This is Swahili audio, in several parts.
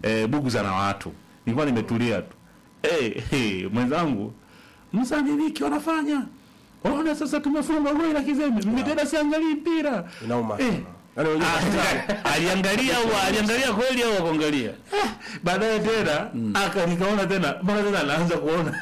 eh, buguza na watu nilikuwa nimetulia tu eh, eh, mwenzangu msaniliki wanafanya ona sasa tumefunga goli la kizembe mimi tena siangalii mpira Inauma Eh. sana. Yaani wenyewe Ah, aliangalia au aliangalia kweli au akuangalia baadaye tena aka nikaona tena mbona tena anaanza kuona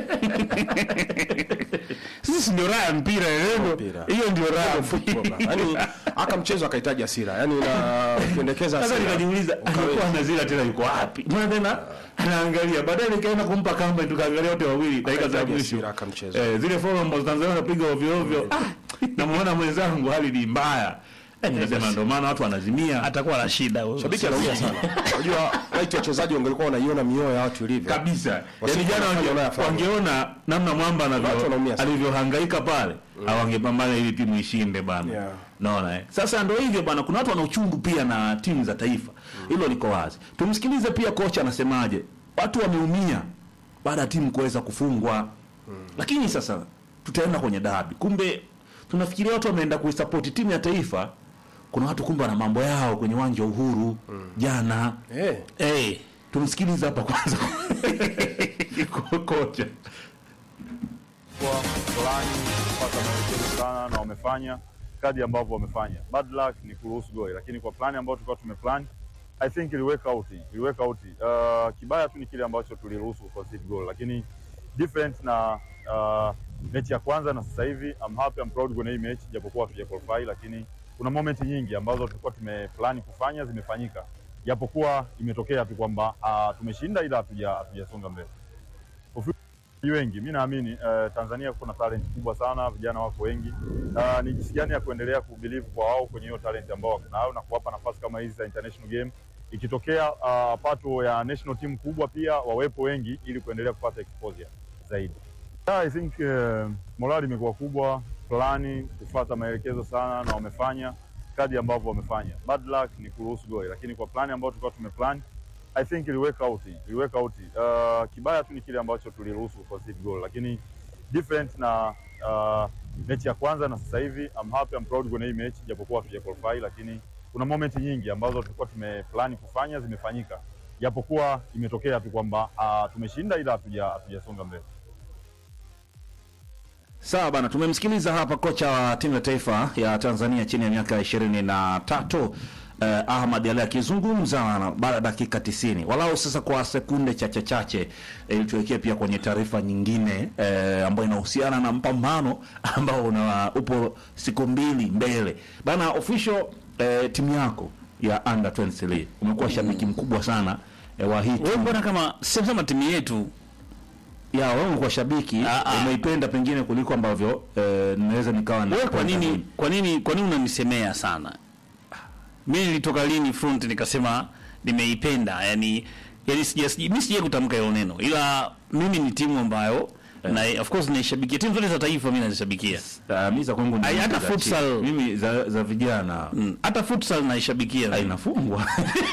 sisi ndio raha ya mpira leo Mpira. hiyo ndio raha ya football bana. Yaani aka mchezo akahitaji hasira. Yaani na pendekeza sasa hasira. nikajiuliza alikuwa anazila tena yuko wapi mbona tena anaangalia baadaye nikaenda kumpa kamba tukaangalia wote wawili dakika za Akahitaji mwisho hasira akamcheza. eh, zile foul ambazo Tanzania wanapiga ovyo ovyo ah namuona mwenzangu hali ni mbaya eh, nikasema ndio maana watu wanazimia atakuwa na shida huyo. Shabiki anaumia sana. Unajua right wachezaji wangelikuwa wanaiona mioyo ya watu ilivyo. kabisa yani Wasije jana wanafanya wange- wanayofanya. wangeona namna mwamba Watu anavyo wanaumia sana. alivyohangaika pale au wangepambana ili timu ishinde bana Yeah. naona eh. sasa ndio hivyo bana kuna watu wana uchungu pia na timu za taifa hilo liko wazi tumsikilize pia kocha anasemaje watu wameumia baada ya timu kuweza kufungwa lakini sasa tutaenda kwenye dabi kumbe tunafikiria watu wameenda kuisapoti timu ya taifa kuna watu kumbe wana mambo yao kwenye uwanja wa uhuru jana Eh. hey, tumsikilize hapa kwanza kocha kwa fulani kupata maelekezo sana na wamefanya kadi ambavyo wamefanya. Bad luck ni kuruhusu goli, lakini kwa plani ambayo tulikuwa tumeplan I think iliweka out, iliweka out. Uh, kibaya tu ni kile ambacho tuliruhusu concede goal, lakini different na uh, mechi ya kwanza na sasa hivi I'm happy, I'm proud kwenye hii mechi japokuwa hatuja qualify, lakini kuna moment nyingi ambazo tulikuwa tumeplan kufanya zimefanyika, japokuwa imetokea tu kwamba uh, tumeshinda ila hatuja hatujasonga mbele wengi mi naamini uh, Tanzania kuna talent kubwa sana, vijana wako wengi. Uh, ni jinsi gani ya kuendelea kubelieve kwa wao kwenye hiyo talent ambao wako nayo na kuwapa nafasi kama hizi za international game. Ikitokea uh, pato ya national team kubwa pia wawepo wengi, ili kuendelea kupata exposure zaidi. Yeah, I think uh, morali imekuwa kubwa, plani kufuata maelekezo sana, na wamefanya kadi ambavyo wamefanya. Bad luck ni kuruhusu goli, lakini kwa plani ambayo tulikuwa tumeplan I think iliweka out, iliweka out. Uh, kibaya tu ni kile ambacho tuliruhusu concede goal, lakini different na uh, mechi ya kwanza na sasa hivi I'm happy, I'm proud kwenye hii mechi japokuwa hatuja qualify, lakini kuna moment nyingi ambazo tulikuwa tumeplan kufanya zimefanyika, japokuwa imetokea tu kwamba uh, tumeshinda ila hatuja hatujasonga mbele. Sawa bana, tumemsikiliza hapa kocha wa timu ya taifa ya Tanzania chini ya miaka ishirini na tatu eh, Ahmad Ali akizungumza na baada ya dakika tisini walau sasa kwa sekunde chache chache eh, ili tuwekee pia kwenye taarifa nyingine eh, ambayo inahusiana na mpambano ambao una upo siku mbili mbele bana. Official eh, timu yako ya under 23 umekuwa shabiki mkubwa sana eh, wa hii wewe timu mbona kama sema timu yetu ya wewe umekuwa shabiki Ah, ah. umeipenda pengine kuliko ambavyo eh, naweza nikawa na wewe kwa nini kwa nini kwa nini unanisemea sana mimi nilitoka lini front nikasema nimeipenda yani yani sija sija- mimi sija kutamka hilo neno ila mimi ni timu ambayo na of course naishabikia timu zote za taifa mimi nazishabikia Ah, mi za kwangu ni Ai, hata za futsal. chini. mimi za, za vijana Mm, hata futsal naishabikia inafungwa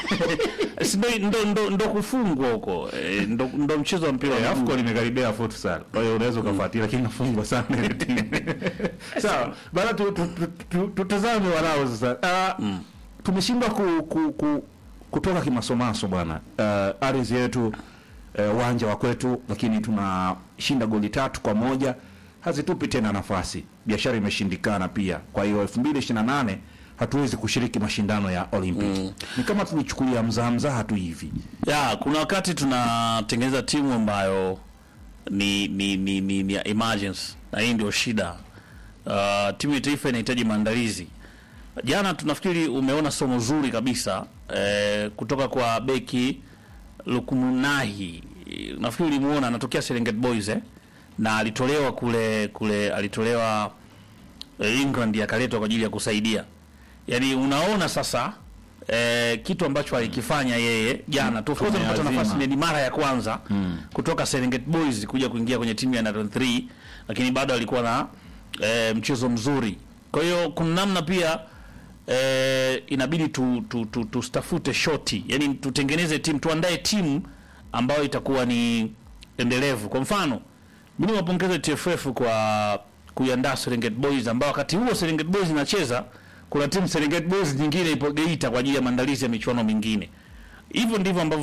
Si ndo, ndo, ndo, ndo kufungwa huko eh, ndo, ndo mchezo wa mpira wa miguu. AFCON imekaribia futsal kwa hiyo unaweza ukafuatilia lakini inafungwa sana ile timu sawa bana tu- tu- tu- tu- tutazame walao sasa Ah, tumeshindwa ku, ku, ku, kutoka kimasomaso bwana uh, ardhi yetu eh, uwanja wa kwetu lakini tunashinda goli tatu kwa moja hazitupi tena nafasi biashara imeshindikana pia kwa hiyo 2028 hatuwezi kushiriki mashindano ya olympic ni kama tulichukulia mzaha mzaha tu hivi ya kuna wakati tunatengeneza timu ambayo ni ni ni, ni, ni ya emergency na hii ndio shida uh, timu ya taifa inahitaji maandalizi jana tunafikiri umeona somo zuri kabisa eh, kutoka kwa beki lukumunahi nafikiri ulimuona anatokea serengeti boys eh? na alitolewa kule kule alitolewa eh, england akaletwa kwa ajili ya kusaidia yaani unaona sasa eh, kitu ambacho alikifanya yeye jana tu of course amepata Tumeazima. nafasi ni mara ya kwanza kutoka Serengeti Boys kuja kuingia kwenye timu ya under 3 lakini bado alikuwa na eh, mchezo mzuri kwa hiyo kuna namna pia eh, inabidi tu, tu, tu, tustafute shoti yani tutengeneze timu tuandae timu ambayo itakuwa ni endelevu kwa mfano mimi wapongeze TFF kwa kuiandaa Serengeti Boys ambao wakati huo Serengeti Boys inacheza kuna timu Serengeti Boys nyingine ipo Geita kwa ajili ya maandalizi ya michuano mingine hivyo ndivyo ambavyo